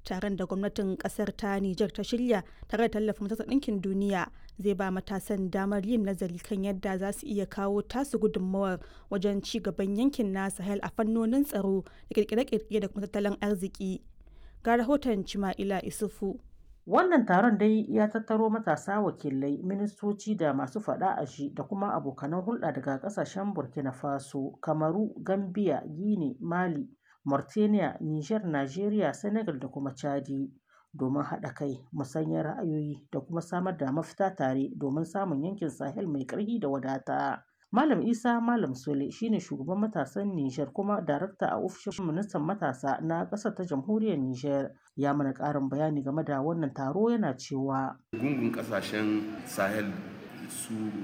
taron da gwamnatin kasar ta Nijar ta shirya tare da tallafin Majalisar Ɗinkin Duniya zai ba matasan damar yin nazari kan yadda za su iya kawo tasu gudunmawar wajen ci gaban yankin na Sahel a fannonin tsaro da kirkire-kirkire da kuma tattalin arziki. Ga rahoton Cima'ila Isufu. Wannan taron dai ya tattaro matasa wakilai, ministoci da masu faɗa a shi da kuma abokanan hulɗa daga ƙasashen Burkina Faso, Kamaru, Gambia, Guinea, Mali, Mauritania, Niger, Najeriya, Senegal da kuma Chadi. domin haɗa kai musanyar ra'ayoyi da kuma samar da mafita tare domin samun yankin sahel mai ƙarfi da wadata malam isa malam sule shine shugaban matasan niger kuma darakta a ofishin ministan matasa na ƙasar ta jamhuriyar niger ya mana ƙarin bayani game da wannan taro yana cewa gungun ƙasashen sahel su